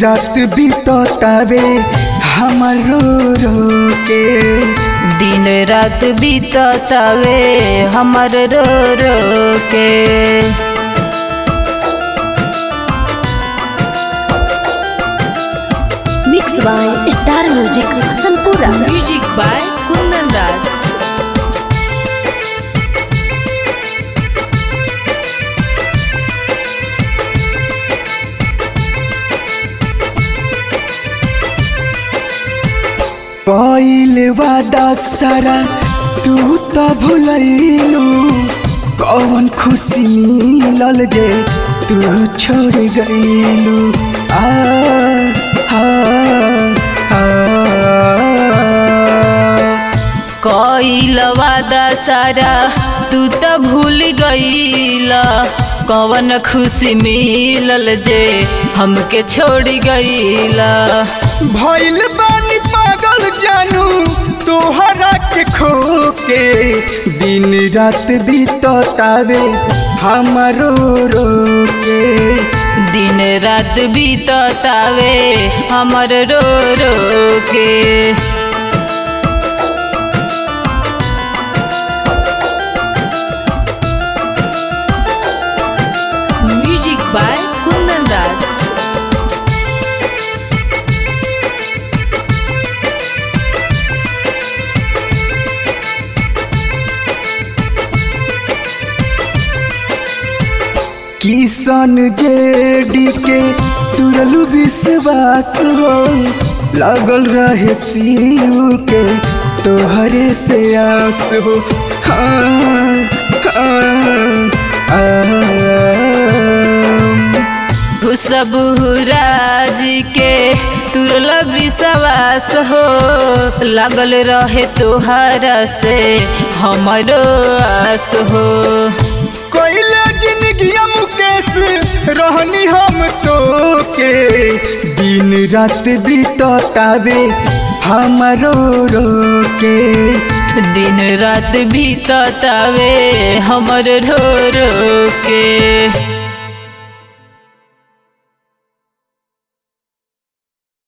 रात बीततावे हमर रो रो के दिन रात बीततावे हमर रो रो के मिक्स बाय स्टार म्यूजिक संपूर्ण म्यूजिक बाय कुंदन राज कइल वादा सारा तू तो भुलैलू कौन खुशी मिलल जे तू छोड़ गईलू आ हा हा कइल वादा सारा तू त भूल गईल कवन खुशी मिलल जे हमके छोड़ गईल भइल बानी पागल जानू तोहरा के खो के दिन रात बीततावे हमरो रो के दिन रात बीततावे हमर रो रो के म्यूजिक बाय कुंदन राज किसान जेडी के तुरलू विश्वास हो लागल रहे सीयू के तोहरे से आस हो हाँ हाँ हाँ खुशबू राज के तुरल विश्वास हो लागल रहे तोहरा से हमरो आस हो कोइले जिंदगिया मुकेश रहनी हम तो के दिन रात बीततावे हमरो रो के दिन रात बीततावे हमर रो रो के